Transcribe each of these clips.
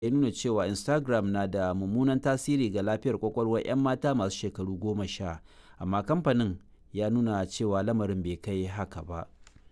ya nuna cewa instagram na da mummunan tasiri ga lafiyar kwakwalwar 'yan mata masu shekaru goma sha amma kamfanin ya nuna cewa lamarin bai kai haka ba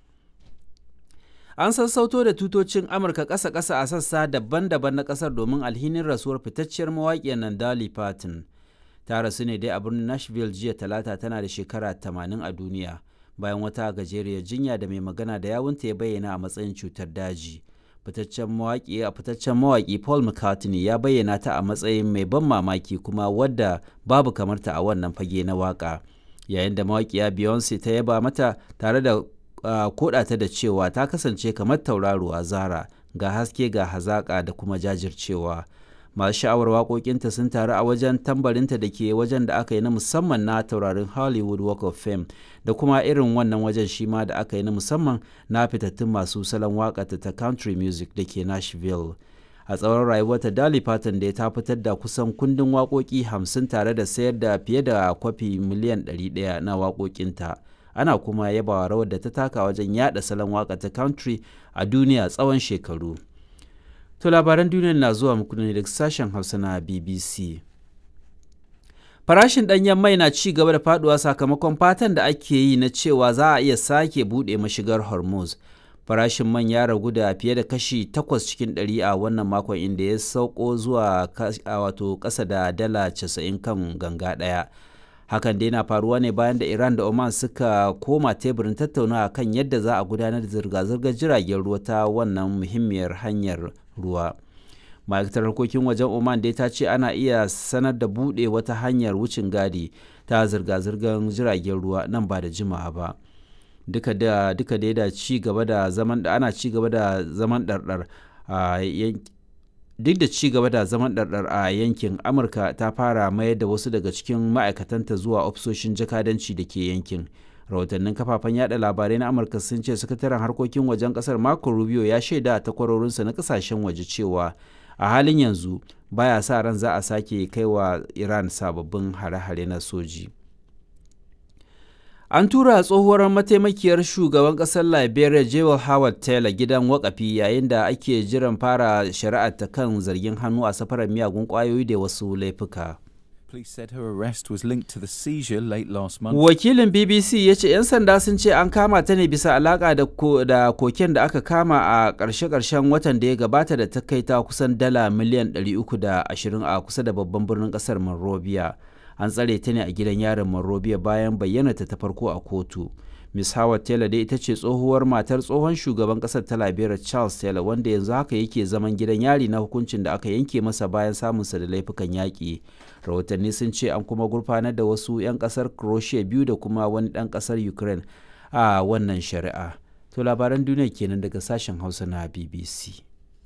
an sassauto da tutocin amurka ƙasa-ƙasa a sassa daban-daban na ƙasar domin alhinin rasuwar fitacciyar mawaƙiyar nan dolly parton ta rasu ne dai a birnin nashville jiya talata tana da shekara 80 a duniya bayan wata gajeriyar jinya da mai magana da yawunta ya bayyana a matsayin cutar daji fitaccen mawaƙi a fitaccen mawaƙi paul mccartney ya bayyana ta a matsayin mai ban mamaki kuma wadda babu kamarta a wannan fage na waƙa yayin da mawaƙiya beyonce ta yaba mata tare da uh, koda ta da cewa ta kasance kamar tauraruwa zara ga haske ga hazaƙa da kuma jajircewa masu sha'awar waƙoƙinta sun taru a wajen tambarinta da ke wajen da aka yi na musamman na taurarin hollywood walk of fame da kuma irin wannan wajen shi ma da aka yi na musamman na fitattun masu salon waƙata ta country music da ke nashville a tsawon rayuwarta Dolly Parton da ta fitar da kusan kundin waƙoƙi hamsin tare da sayar da fiye da kwafi miliyan 100 na waƙoƙinta ana kuma yabawa rawar da ta taka wajen yada salon waƙa ta country a duniya tsawon shekaru to labaran duniya na zuwa muku ne daga sashen hausa na bbc farashin ɗanyen mai na ci gaba da faduwa sakamakon fatan da ake yi na cewa za a iya sake buɗe mashigar hormuz farashin man ya ragu da fiye da kashi 8 cikin 100 a wannan makon inda ya sauko zuwa wato ƙasa da dala 90 kan ganga ɗaya hakan dai na faruwa ne bayan da iran da oman suka koma teburin tattaunawa kan yadda za a gudanar da zirga-zirgar jiragen ruwa ta wannan muhimmiyar hanyar ruwa ma'aikatar harkokin wajen oman dai ta ce ana iya sanar da buɗe wata hanyar wucin gadi ta zirga-zirgar jiragen ruwa nan ba da jimawa ba duka da duka dai da ci gaba da zaman da ana ci gaba da zaman ɗarɗar a duk da ci gaba da zaman ɗarɗar a yankin amurka ta fara mayar da wasu daga cikin ma'aikatanta zuwa ofisoshin jakadanci da ke yankin rahotannin kafafen yada labarai na amurka sun ce sakataren harkokin wajen kasar marco rubio ya shaida a takwarorinsa na kasashen waje cewa a halin yanzu baya sa ran za a sake kaiwa iran sababbin hare-hare na soji An tura tsohuwar mataimakiyar shugaban ƙasar Liberia Jewel Howard Taylor gidan wakafi yayin da ake jiran fara shari'ar ta kan zargin hannu a safarar miyagun ƙwayoyi da wasu laifuka. Police said her arrest was linked to the seizure late last month. Wakilin BBC ya ce 'yan sanda sun ce an kama ta ne bisa alaƙa da, ko, da koken da aka kama a ƙarshe-ƙarshen watan da ya gabata da ta kai ta kusan dala miliyan 320 a kusa da babban birnin ƙasar Monrovia. an tsare ta ne a gidan yarin Monrovia bayan bayyana ta farko a kotu. Miss Howard Taylor dai ita ce tsohuwar matar tsohon shugaban kasar ta Liberia Charles Taylor wanda yanzu haka yake zaman gidan yari na hukuncin da aka yanke masa bayan samunsa da laifukan yaƙi. Rahotanni sun ce an kuma gurfanar da wasu 'yan kasar Croatia biyu da kuma wani ɗan kasar Ukraine a wannan shari'a. To labaran duniya kenan daga sashen Hausa na BBC.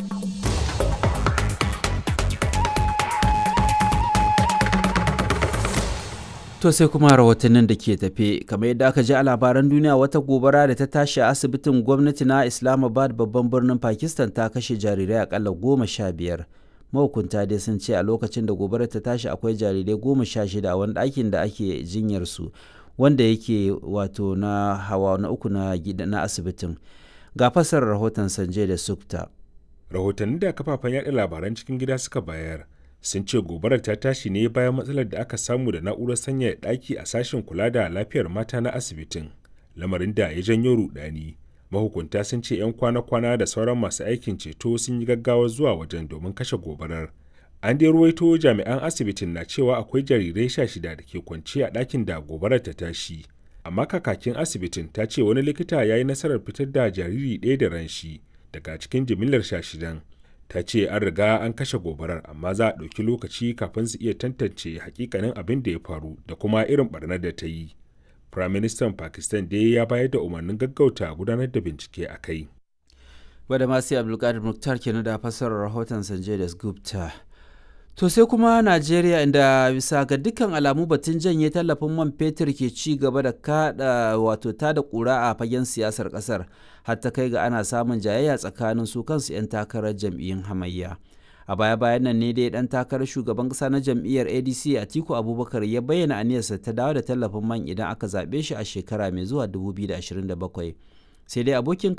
To sai kuma rahotannin da ke tafe kamar yadda aka ji a labaran duniya wata gobara da ta tashi a asibitin gwamnati na Islamabad babban birnin Pakistan ta kashe jarirai akalla goma sha biyar. Mahukunta dai sun ce a lokacin da gobarar ta tashi akwai jarirai goma sha shida a wani ɗakin da ake jinyar su wanda yake wato na hawa na uku na, na asibitin. Ga fasarar rahoton Sanje da Sukta. Rahotanni da kafafen yaɗa labaran cikin gida suka bayar sun ce gobarar ta tashi ne bayan matsalar da aka samu da na'urar sanyaya ɗaki a sashen kula da lafiyar mata na asibitin lamarin da ya janyo rudani mahukunta sun ce 'yan kwana-kwana da sauran masu aikin ceto sun yi gaggawa zuwa wajen domin kashe gobarar an dai ruwaito jami'an asibitin na cewa akwai jarirai sha shida da ke kwance a ɗakin da gobarar ta tashi amma kakakin asibitin ta ce wani likita ya yi nasarar fitar da jariri ɗaya da ran shi daga cikin jimillar sha shidan ta ce an riga an kashe gobarar amma za a ɗauki lokaci kafin su iya tantance hakikanin abin da ya faru da kuma irin barnar da ta yi firaministan pakistan dai ya bayar da umarnin gaggauta gudanar da bincike a kai wadda masu abdulkadir muktar kenan da fassarar rahoton sanjay da gupta to sai kuma najeriya inda bisa ga dukkan alamu batun janye tallafin man fetur ke ci gaba da kada wato ta da kura a fagen siyasar kasar har ta kai ga ana samun jayayya tsakanin su kansu 'yan takarar jam'iyyun hamayya a baya bayan nan ne dai dan takarar shugaban kasa na jam'iyyar adc atiku abubakar ya bayyana aniyarsa ta dawo da tallafin man idan aka zaɓe shi a shekara mai zuwa 2027 sai dai abokin